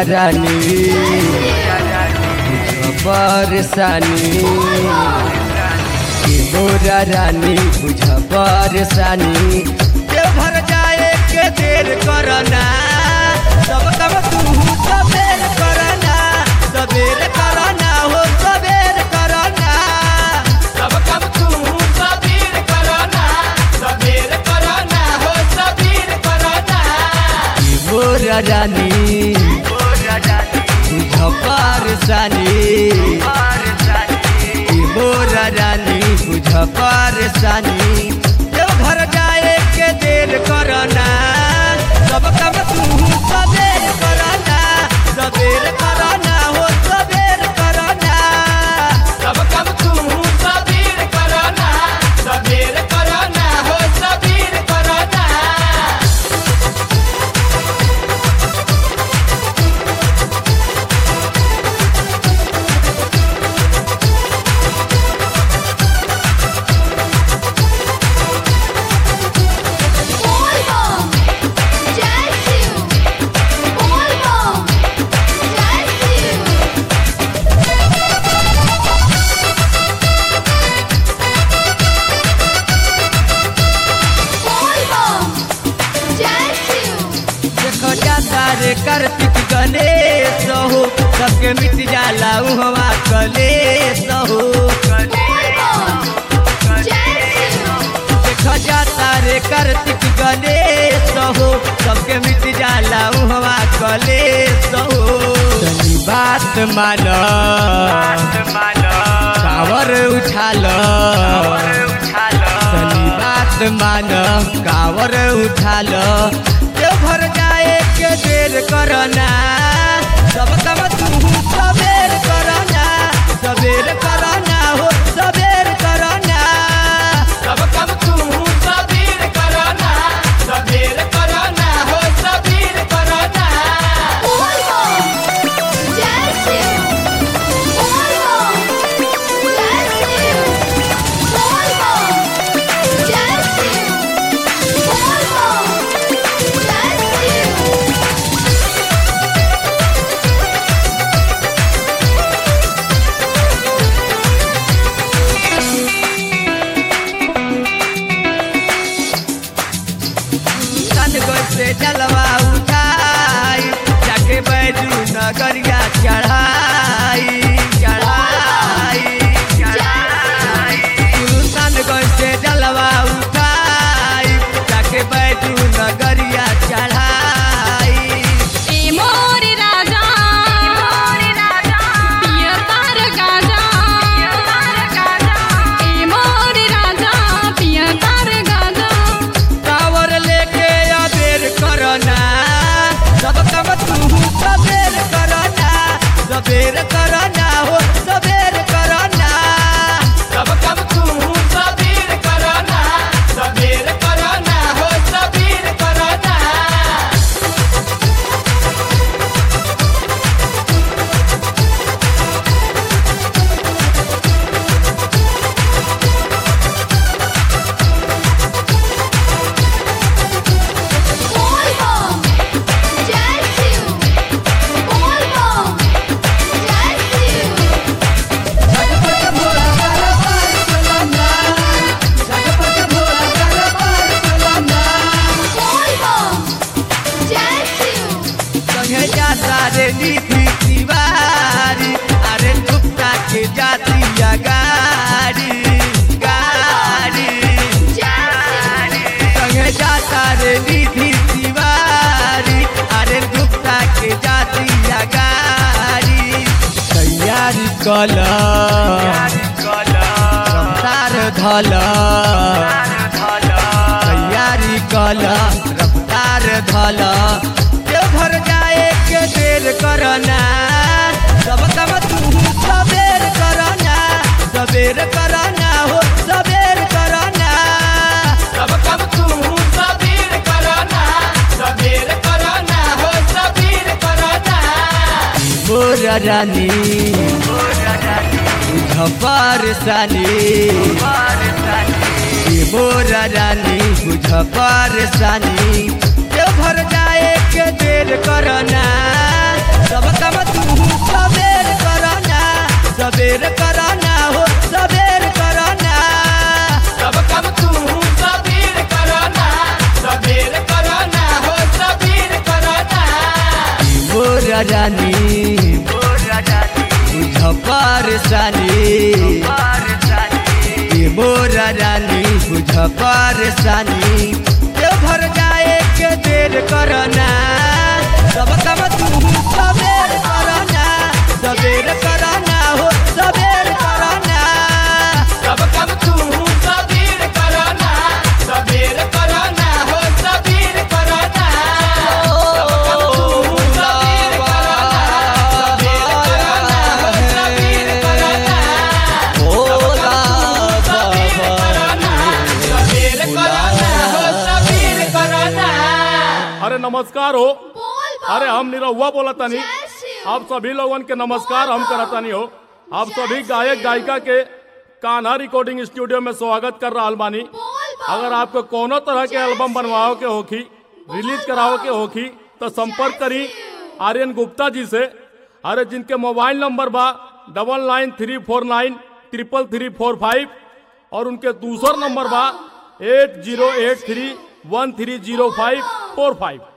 रानी परेशानी कि मोरा रानी बुझ परेशानी देवघर जाए के देर करना सब कब तू सबेर करना सबेर करना हो सबेर करना सब कब तू सबीर करना सबीर करना हो सबीर करना कि मोरा रानी बुझ परेशानी कि मोरा रानी बुझ परेशानी देवघर जाए के देर करना सब कब तू सबेर करना सबेर करना हो सबेर करना सब कब तू सबीर करना सबीर करना हो सबीर करना Volvo, Jazzy, Volvo, Jazzy. Volvo, Jazzy. देखो जाता रे कार्तिक गणेश हो सबके मिट जाला उहवा कलेश हो Volvo, Jazzy. देखो जाता रे कार्तिक गणेश हो सबके मिट जाला उहवा कलेश हो तनी बात मान कावर उछाल तनी बात मान कावर उछाल देवघर जाए के देर करना सब कम तू सबेर करना सबेर करना हो सबेर करना सब कब तू सबीर करना सबीर करना हो सबीर करना Volvo, Jazzy. Volvo, Jazzy. Volvo, Jazzy. Volvo, Jazzy. सन से जलवा उठाई जाके बैजू नगरिया चढ़ाई चढ़ाई चढ़ाई सन से जलवा उठाई जाके बैजू नगरिया चढ़ाई ए मोर राजा पियर तार गाजा ए मोर राजा पियर तार गाजा कावर लेके अबेर करना सब कम तू सबेर करना सबेर करना हो सबेर करना सब कब तू सबीर करना सबीर करना हो सबीर करना Volvo, Jazzy. Volvo, Jazzy. Volvo, Jazzy. संगे जाता रे नीति तिवारी अरे गुप्ता के जाती गाड़ी गाड़ी संगे जाता रे निधि तिवारी अरे गुप्ता के जाती गाड़ी तैयारी कल रफ्तार धल तैयारी कल रफ्तार धल देवघर जाए के देर करना सब कम तू सबेर करना सबेर करना हो सबेर करना सब कब तू सबीर करना सबीर करना हो सबीर करना मोरा रानी बुझ परेशानी कि मोरा रानी बुझ परेशानी देवघर जाए के देर करना सब काम तू सबेर करना सबेर करना हो सबेर करना सब कम तू सबीर करना सबीर करना हो सबीर करना मोर रानी बुझ परेशानी ये मोर रानी बुझ परेशानी के भर जाए के देर करना सब काम तू सबेर करना सबेर करना हो सबेर करना सब कम तू सबीर करना सबीर करना हो सबीर करना सब कम तू सबीर करना सबीर करना हो सबीर करना सबीर करना हो सबीर करना अरे नमस्कार हो बोल अरे हम निरहुआ बोला तनी जय शिव आप सभी लोगन के नमस्कार हम करतानी हो आप सभी गायक गायिका के कान्हा रिकॉर्डिंग स्टूडियो में स्वागत कर रहा बानी बोल अगर आपको कोनो तरह के एल्बम बनवाओ के होखी रिलीज कराओ के होखी तो संपर्क करी आर्यन गुप्ता जी से अरे जिनके मोबाइल नंबर बा double nine three four nine triple three four five और उनके दूसर नंबर बा eight zero eight three one three zero five four five